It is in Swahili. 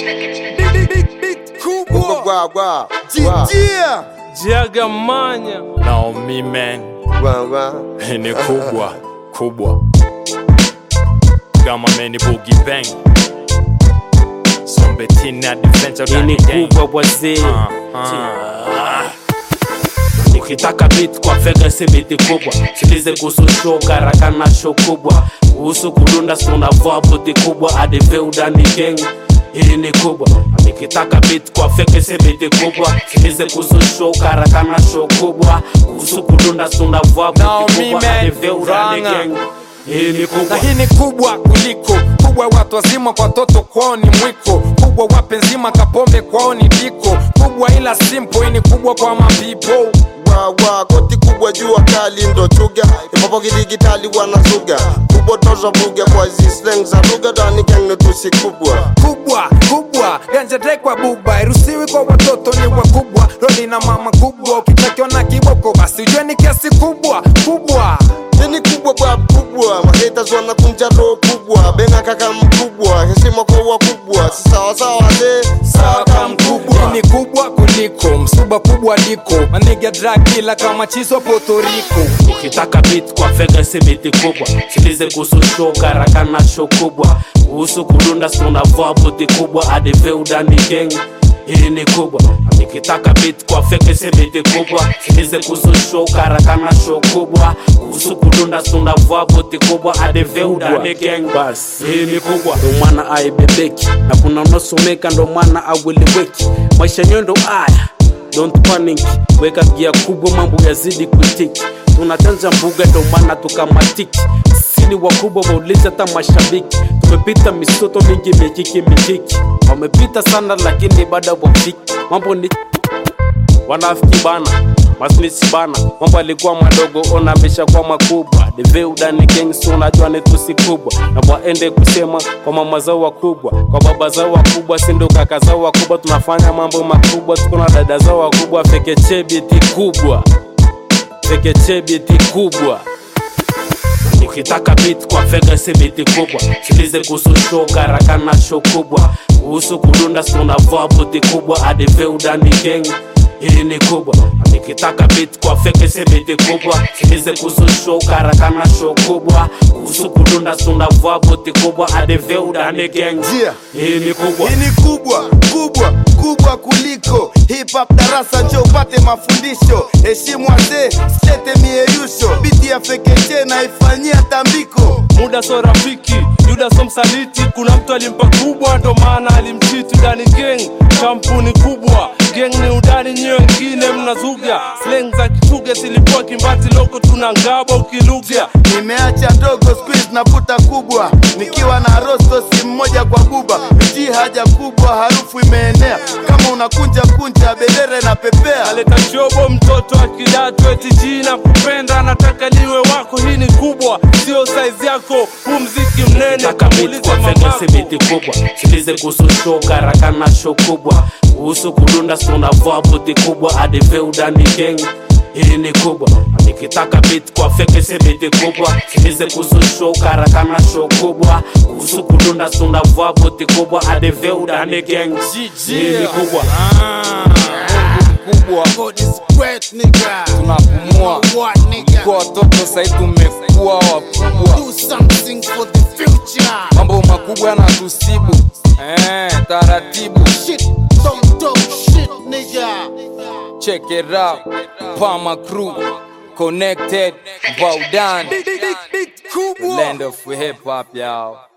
Kubwa gwa gwa. Jijia Jiagamanya Naomi man Gwa gwa. ni kubwa kubwa kama meni boogie bang Sombetini adventure Hii ni ndani gang. kubwa bwazee Ah, ukitaka beat kwa fega si biti kubwa silize kuhusu show karaka na show kubwa kuhusu kudunda sunavaa buti kubwa adiveudani gang hili ni kubwa nikitaka beat kwa feke si biti kubwa silize kuhusu show karaka na show kubwa kuhusu kudunda sunavaa Naomi buti kubwa man, adiveudani Ranga. gang hili ni na kubwa hii ni kubwa kuliko kubwa watu wazima kwa toto kwao ni mwiko kubwa wapenzima kapombe kwao ni diko kubwa ila simple hii ni kubwa kwa mapipo Gwa gwa. Koti kubwa jua kali ndo chuga. Ipopo kidigitali wanazuga. Kubwa toza buga kwa hizi slang za lugha ndani gang ni tusi kubwa. kubwa kubwa ganja kwa buba irusiwi kwa watoto ni wakubwa rodi na mama kubwa ukitakiwa na kiboko basi ujue ni kiasi kubwa kubwa Nini kubwa bwa kubwa. Mahaters wanakunja roho kubwa. Benga kaka mkubwa. Heshima kwa wakubwa. Si sawa sawa wazee. Sawa kama mkubwa. Hii ni kubwa kuliko msuba kubwa liko maniga dragila kama chizo potoriko ukitaka beat kwa fega si biti kubwa silize kuhusu show karaka na show kubwa kuhusu kudunda sunavaa buti kubwa adiveudani gang hili ni kubwa nikitaka beat kwa feke si biti kubwa silize kuhusu show karaka na show kubwa kuhusu kudunda sunavaa buti kubwa adiveudani gang bas hili ni kubwa ndo mwana aibebeki na kuna unosomeka ndo mwana aweleweki maisha nyendo aya Don't panic, weka gia kubwa, mambo yazidi kutiki. Tunachanja mbuga, ndo maana tukamatiki. Sini wakubwa waulize hata mashabiki, tumepita misoto mingi mikiki mikiki, wamepita sana lakini bado wafiki. Mambo ni wanafiki bana masnisi bana, mambo alikuwa madogo, ona ameshakuwa makubwa. Deveudani gang, si unajua ni tusi kubwa, na waende kusema kwa mama zao wakubwa, kwa baba zao wakubwa, si ndo kaka zao wakubwa. Tunafanya mambo makubwa, tuko na dada zao wakubwa, fekechebiti kubwa, fekechebiti kubwa ukitaka beat kwa fega si biti kubwa silize kuhusu show karaka na show kubwa kuhusu kudunda sunavaa buti kubwa adiveudani gang hili ni kubwa nikitaka beat kwa feke si biti kubwa silize kuhusu show karaka na show kubwa kuhusu kudunda sunavaa buti kubwa adiveudani gang Yeah. hili ni kubwa Hii ni kubwa kubwa kubwa kuliko hip hop darasa, njo upate mafundisho. Heshimu wazee, sete mieyusho, biti ya fekeche na ifanyia tambiko. muda so rafiki yuda so msaliti kuna mtu alimpa kubwa ndo maana alimchiti udani gang kampuni kubwa gang ni udani nyiwe wengine mnazuga slang za kichuga zilikuwa kimbati loko tuna ngaba ukiluga Nimeacha ndogo squeeze navuta kubwa, nikiwa na rosto si mmoja kwa buba, mji haja kubwa, harufu imeenea kama unakunja kunja, bendera na pepea. aleta shobo mtoto wa kidato eti jina kupenda nataka liwe wako hii ni kubwa sio saizi yako huu mziki mnene Nataka beat muulize kwa fege mamako. si biti kubwa silize kuhusu show karaka na show kubwa kuhusu kudunda sunavaa buti kubwa adiveudani gang hili ni kubwa nikitaka beat kwa feke si biti kubwa silize kuhusu show karaka na show kubwa kuhusu kudunda sunavaa buti kubwa adiveudani gang hili ni kubwa kubwa tunapumua kwa watoto sai tumekuwa wakubwa mambo makubwa yanatusibu eh, taratibu check it out Pama crew connected Baudan land of hip hop y'all